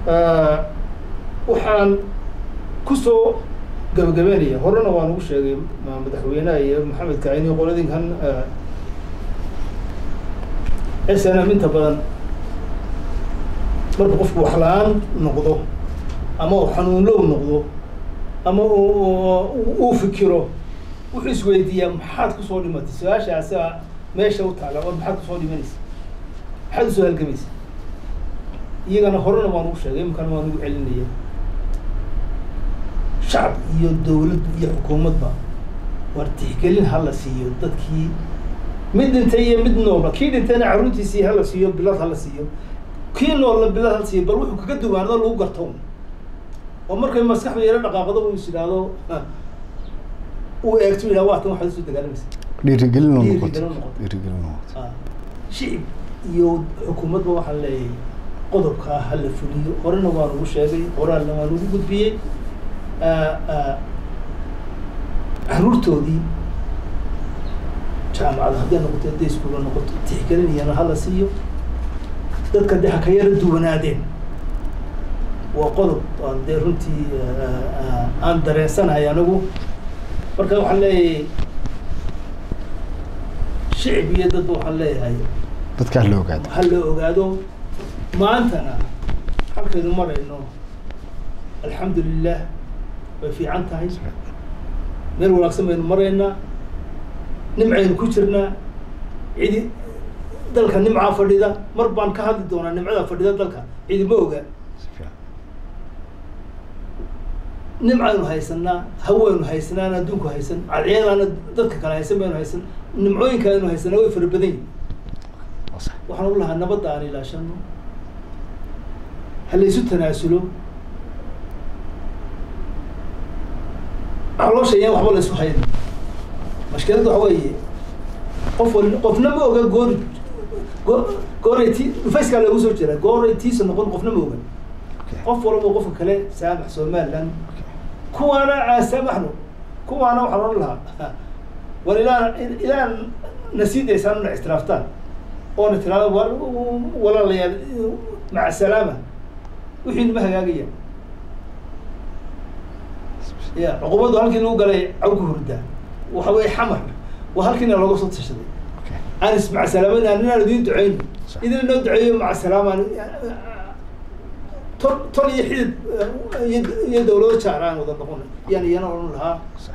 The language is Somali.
waxaan kusoo gabagabeynaya horena waan ugu sheegay madaxweynaha iyo maxamed kacini qoladinkan s n m inta badan marka qofku wax la-aan noqdo ama uu xanuunlow noqdo ama uu fikiro wuxuu isweydiiyaa maxaad kusoo dhimatay su-aashaasa meesha u taala war maxaad kusoo dhimanaysa maxaad usoo halgamaysa iyagana horena waan ugu sheegay imikana waan ugu celinaya shacab iyo dawlad iyo xukuumadba war tixgelin hala siiyo dadkii mid dhintay iyo mid noolba kii dhintayna carruurtiisii hala siiyo bilad hala siiyo kii noolla bilad hala siiyo bal wuxuu kaga duwaanado lagu garto oo markay maskaxda yaro dhaqaaqdo uu is idhaahdo uu eegto yidhaha waa tan waxaad usoo dagaalamaysa dhiirigelin oo Dhiirigelin noqoto noqoto. dhiirigelin oo noqoto Ah, shicib iyo xukuumadba waxaan leeyahay qodobkaa ha la fuliyo horena waan ugu sheegay qoraalna waan ugu gudbiyey Ah, ah, carruurtoodii jaamacada hadday noqoto hadday iskuula noqoto tixgelinayana ha la siiyo dadka dee ha ka yara duwanaadeen waa qodob aan dee runtii ah, ah, aan dareensanahay anigu marka waxaan leeyahay shicib iyo dadba waxaan leeyahay dadkaa la ogaado ha la ogaado maantana halkaynu marayno alxamdu lilah way fiican tahay meel wanaagsan baynu maraynaa nimcaynu ku jirnaa cidi dalka nimcaa fadhida mar baan ka hadli doonaa nimcada fadhida dalka cidi ma oga Si fiican. nimcaynu haysanaa hawaynu haysanaan adduunku haysan cadceedaana dadka kale haysan baynu haysan nimcooyinka aynu haysanaa way fara badan yihin Waa sax. waxaan u lahaa nabadda aan ilaashano ha laysu tanaasulo caloosha iyaan waxba laysu hayn mashkiladda waxa weeye qof wal qofna ma oga goor go- gooray ti dhufayskaa loogu soo jira gooray tiisa noqon qofna ma oga Okay. qof walba qofka kale saamax somaliland kuwaana aan saamaxno kuwaana waxaan odhan lahaa war ilaa ilaa na sii daysaan na ixtiraaftaan oona tiraada war walaalayaal maca salaama wixii nima hagaagaya ya cuqubadu halkii lagu galay cawka hurda waxa weye xamar waa halkiina looga soo tashaday Okay. anis maca salaamadna inaan idiin duceyno Sax. idin inoo duceeyo maca salaamaan tol tol iyo xidid iyo iyo dawlado jaar aan wada noqon yaan iyana odhan lahaa